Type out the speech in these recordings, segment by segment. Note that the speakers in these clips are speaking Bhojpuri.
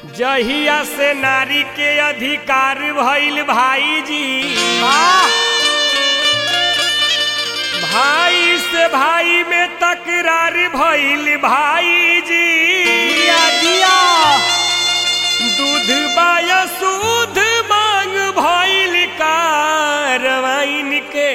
जहिया से नारी के अधिकार भइल भाई जी भाई से भाई में तकरार भइल भाई जी दूध बाया सूद मांग भइल कारवाइन के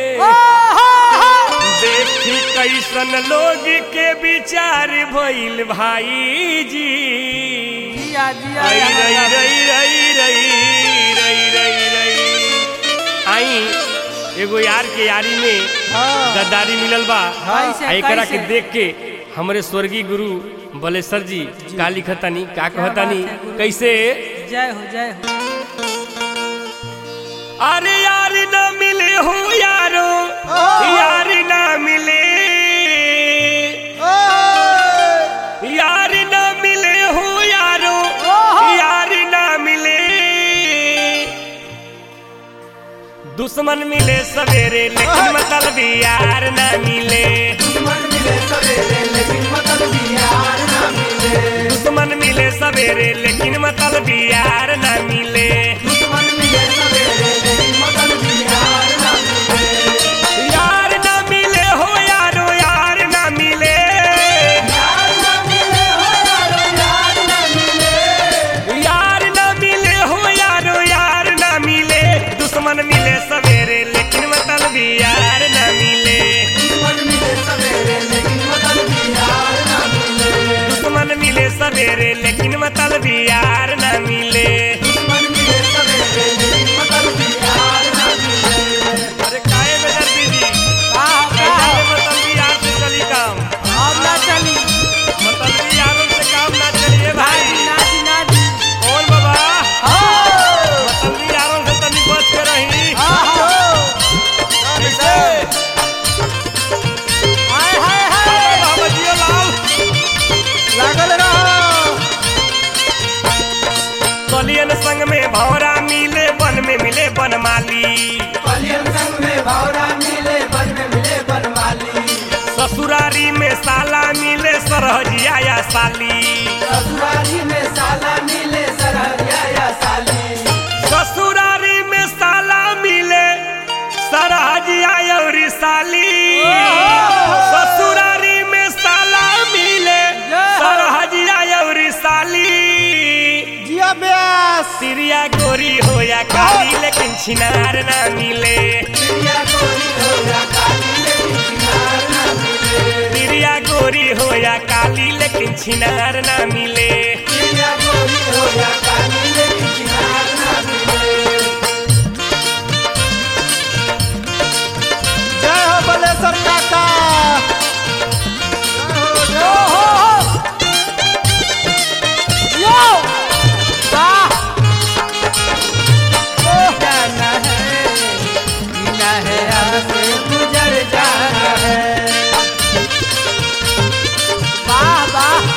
देखी कैसन लोग के विचार भइल भाई जी रई रई रई रई रई रई रई रई आई एगो यार के यारी में गद्दारी मिलल बा कैसे, आ एकरा के कैसे? देख के हमरे स्वर्गीय गुरु बलेश्वर जी का लिखतानी का कहतानी बात है, गुरु। कैसे जय हो जय हो अरे यार ना मिले हो यारो यार ना मिले यार ना मिले हो यारो यार ना मिले दुश्मन मिले सवेरे लेकिन मतलब यार ना मिले दुश्मन मिले सवेरे लेकिन मतलब यार ना मिले यार ना मिले हो यारो यार ना मिले यार ना मिले हो यारो यार ना मिले दुश्मन मिले सवेरे लेकिन मतलब यार ना मिले दुश्मन मिले सवेरे लेकिन मतलब यार ना मिले अरे काहे बेदर दीदी कैसा रे मतलब यार से चली काम मतलब यारों से काम ना चलिए भाई कौन बाबा मतलब यारों से तनी बच के रही कैसे बाबा जियो लाल कलियन संग में भौरा मिले वन में मिले बनमाली ससुरारी में साला मिले सरहजिया या साली ससुरारी में साला मिले सरहजिया और साली ससुरारी में साला मिले सरहजिया और साली सिरिया गोरी हो या काली लेकिन छिनार ना मिले सिरिया गोरी हो या काली लेकिन छिनार ना मिले जय हो बलेश्वर काका गुजर जाना है वाह वाह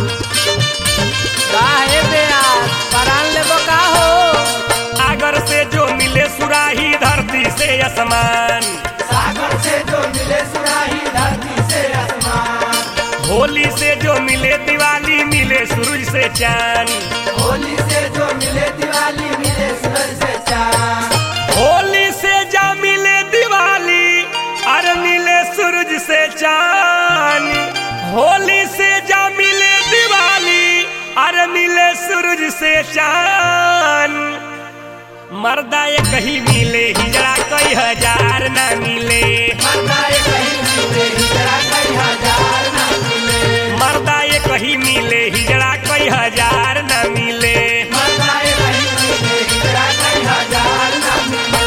वाहे बेयार परान लेबो का हो सागर से जो मिले सुराही धरती से आसमान सागर से जो मिले सुराही धरती से आसमान होली से जो मिले दिवाली मिले सूरज से चांद होली से जो मिले दिवाली मिले सूरज से चांद होली से जा मिले दिवाली अरे मिले सूरज से चांद होली से जा मिले दिवाली अरे मिले सूरज से चांद मर्दा ये कहीं मिले हिजड़ा कई हजार ना मिले मरना ये कहीं मिले हिजड़ा कई हजार ना मिले मर्दा ये कहीं मिले हिजड़ा कई हजार ना मिले मरना ये कहीं मिले हिजड़ा कई हजार ना मिले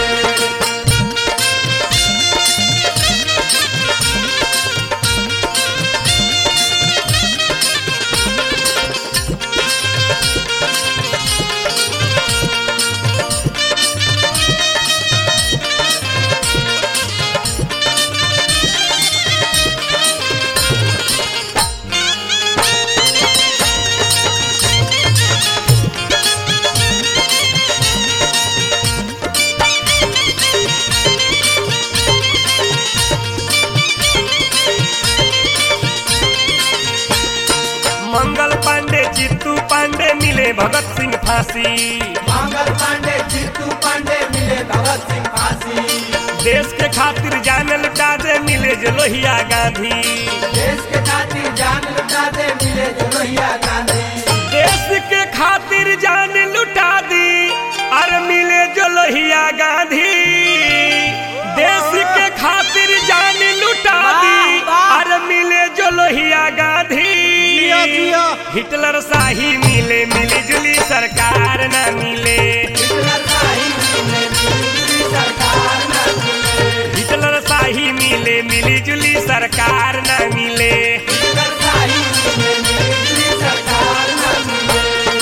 मिले भगत सिंह फांसी मंगल पांडे जीतू पांडे मिले भगत सिंह फांसी देश के खातिर जान लुटा दे मिले जो लोहिया गांधी देश के खातिर जान लुटा दे मिले जो लोहिया गांधी देश के खातिर जान लुटा दी अरे मिले जो लोहिया गांधी देश के खातिर जान लुटा दी वाह, वाह। अरे मिले जो लोहिया गांधी जियो, जियो। हिटलर शाही मिले मिली जुली सरकार न मिले हिटलर शाही मिले मिली सरकार न मिले हिटलर शाही मिले मिली जुली सरकार न मिले हिटलर शाही मिले मिली सरकार न मिले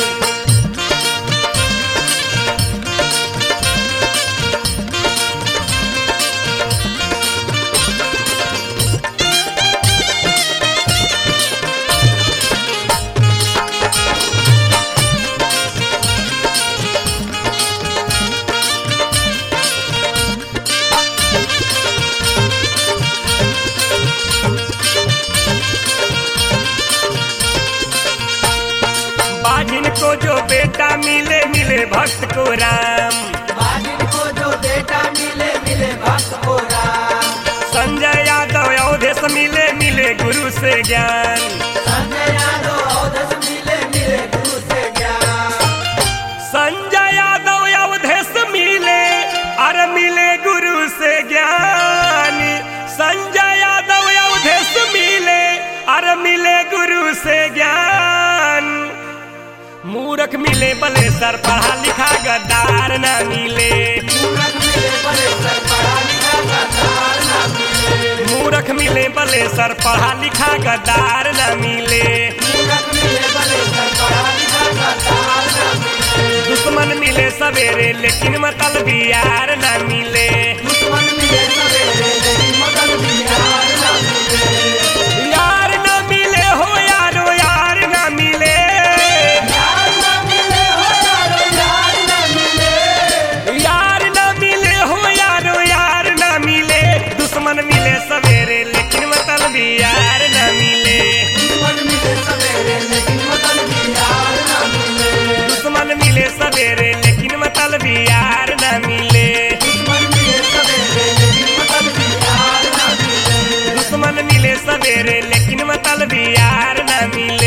बाजिन को जो बेटा मिले मिले भक्त को राम बाजिन को जो बेटा मिले मिले भक्त को राम संजय यादव अवधेश मिले मिले गुरु से ज्ञान संजय यादव अवधस मिले मिले गुरु से ज्ञान संजय यादव अवधेश मिले अरे मिले गुरु से ज्ञान संजय यादव अवधेश मिले अरे मिले गुरु से ज्ञान मूर्ख मिले बले सर पढ़ा लिखा गद्दार न मिले मूरख मिले बड़े सर पढ़ा लिखा गद्दार न मिले मूर्ख मिले बले सर पढ़ा लिखा गद्दार न मिले मूरख मिले बड़े सर पढ़ा लिखा गद्दार न मिले दुश्मन मिले सवेरे लेकिन मतलब यार न मिले दुश्मन मिले सवेरे लेकिन मदन बिहार न मिले यार न मिले हो यारो यार न मिले यार न मिले हो यारो यार न मिले यार न मिले हो यारो यार न मिले दुश्मन मिले सवेरे लेकिन मतलब यार न मिले दुश्मन मिले सवेरे लेकिन मदन बिहार न मिले दुश्मन मिले सवेरे लेकिन मतलब यार न मिले दुश्मन मिले सवेरे लेकिन मदन बिहार न मिले दुश्मन मिले सवेरे लेकिन मतलब यार न मिले